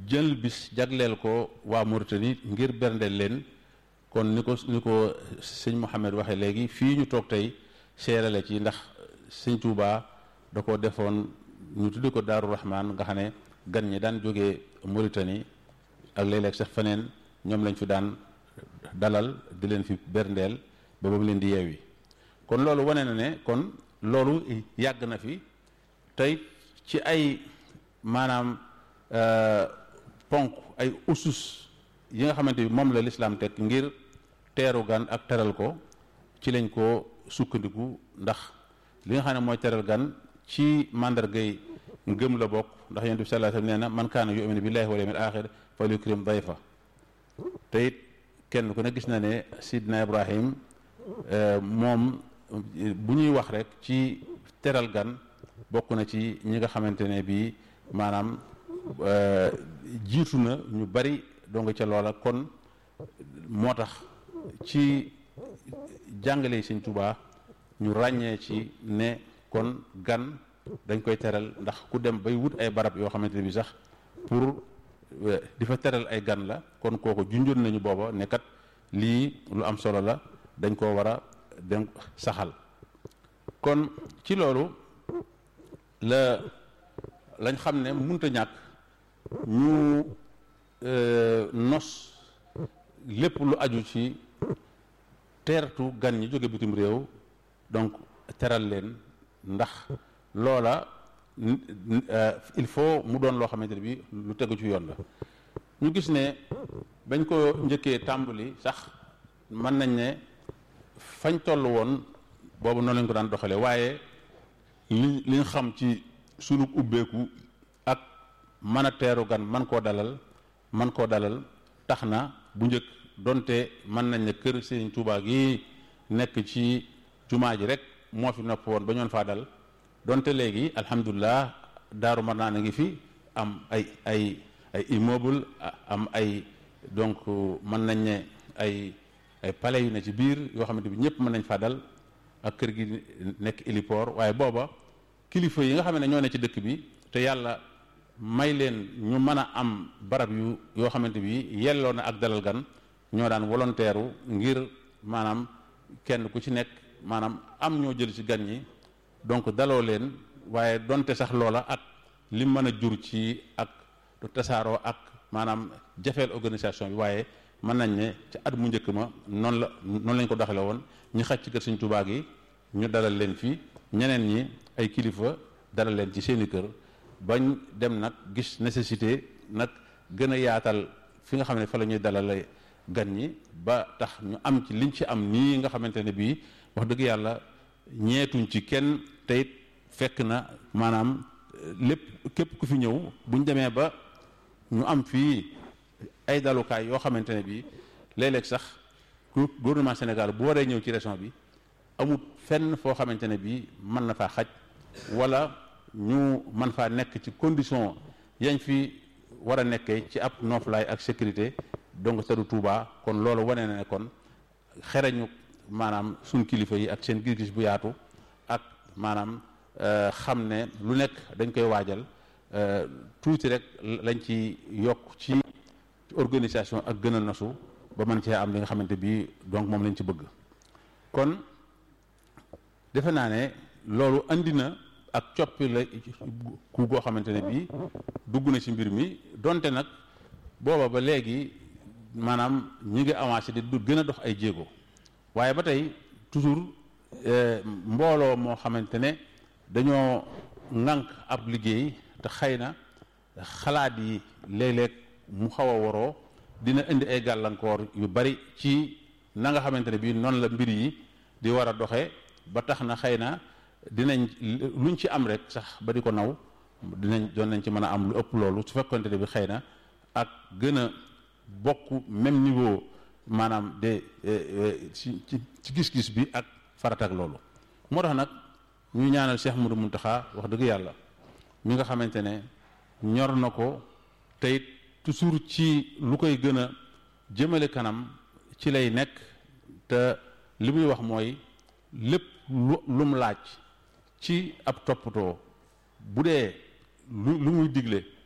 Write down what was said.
jël bis jagleel ko waa Mauritanie ngir berndeel leen kon ni ko ni ko sëñ Mouhamed waxee léegi fii ñu toog tey seerale ci ndax sëñ Touba da ko defoon ñu tuddi ko Daaru Rahman nga xam ne gan ñi daan jógee Mauritanie ak léeg-léeg sax feneen ñoom lañ fi daan dalal di leen fi berndeel ba ba mu leen di yeewi kon loolu wane na ne kon loolu yàgg na fi tey ci ay maanaam ponk ay usus yi nga xamante bi moom la lislaam teg ngir teeru gan ak teral ko ci lañ ko sukkandiku ndax li nga xam ne mooy teral gan ci màndargay ngëm la bokk ndax yonent bi sallallahu alayhi wasallam nee na man kaana yu'minu billahi wal yawmil axir falyukrim dayfa te it kenn ku ne gis na ne sidna ibrahim moom bu ñuy wax rek ci teral gan bokk na ci ñi nga xamante ne bii maanaam jiitu na ñu bari donga ca loola kon moo tax ci jàngale Sëñ Tuubaa ñu ràññee ci ne kon gan dañ koy teral ndax ku dem bay wut ay barab yoo xamante ne bi sax pour di fa teral ay gan la kon kooku junjoon nañu booba ne kat lii lu am solo la dañ koo war a dem saxal kon ci loolu la lañ xam ne munta ñàkk ñu nos lépp lu aju ci teertu gan ñi jóge bitim réew donc teral leen ndax loola il faut mu doon loo xamante ne bi lu tegu ci yoon la ñu gis ne bañ ko njëkkee tàmbali sax mën nañ ne fañ toll woon boobu noonu lañ ko daan doxale waaye li li nga xam ci sunu ubbeeku ak mën a teeru gan man koo dalal man koo dalal tax na bu njëkk donte mën nañ ne kër Serigne Touba gi nekk ci jumaa ji rek moo fi nopp woon ba ñoon faa dal donte léegi alhamdulilah daaru mar naa ngi fi am ay ay ay immeuble am ay donc mën nañ ne ay ay palais yu ne ci biir yoo xamante bi ñëpp mën nañ faa dal ak kër gi nekk héliport waaye booba kilifa yi nga xam ne ñoo ne ci dëkk bi te yàlla may leen ñu mën a am barab yu yoo xamante bi yelloo na ak dalal gan ñoo daan volontaire ngir maanaam kenn ku ci nekk maanaam am ñoo jël ci gan ñi donc daloo leen waaye donte sax loola ak li mën a jur ci ak tasaaroo ak maanaam jafeel organisation bi waaye mën nañ ne ci at mu njëkk ma noonu la noonu lañ ko doxale woon ñu xaj ci kër Sëñ Tuubaa gi ñu dalal leen fii ñeneen ñi ay kilifa dalal leen ci seeni kër bañ dem nag gis nécessité nag gën a yaatal fi nga xam ne fa la ñuy dalale gan ñi ba tax ñu am ci liñ ci am nii nga xamante ne bii wax dëgg yàlla ñeetuñ ci kenn teyit fekk na maanaam lépp képp ku fi ñëw buñ demee ba ñu am fii ay dalukaay yoo xamante ne bii léeg-léeg sax gouvernement Sénégal bu waree ñëw ci région bi amut fenn foo xamante ne bii mën na faa xaj wala ñu mën faa nekk ci condition yañ fi war a nekkee ci ab nooflaay ak sécurité donc tëdu Touba kon loolu wane na ne kon xereñu maanaam suñ kilifa yi ak seen gis-gis bu yaatu ak maanaam xam ne lu nekk dañ koy waajal tuuti rek lañ ci yokk ci organisation ak gën a nosu ba mën cee am li nga xamante bi donc moom lañ ci bëgg kon defe naa ne loolu andi na ak coppi la ku goo xamante ne bii dugg na ci mbir mi donte nag booba ba léegi maanaam ñi ngi avancé di du gën a dox ay jéego waaye ba tey toujours mbooloo moo xamante ne dañoo ŋànk ab liggéey te xëy na xalaat yi léeg-léeg mu xaw a waroo dina indi ay gàllankoor yu bari ci na nga xamante ne bii noonu la mbir yi di war a doxee ba tax na xëy na dinañ luñ ci am rek sax ba di ko naw dinañ doon nañ ci mën a am lu ëpp loolu su fekkonte ne bi xëy na ak gën a bokk même niveau maanaam de ci ci gis-gis bi ak farat ak loolu moo tax nag ñu ñaanal Cheikh Moudou Mountakha wax dëgg yàlla mi nga xamante ne ñor na ko teyit toujours ci lu koy gën a jëmale kanam ci lay nekk te li muy wax mooy lépp lu lum laaj ci ab toppatoo bu dee lu lu muy digle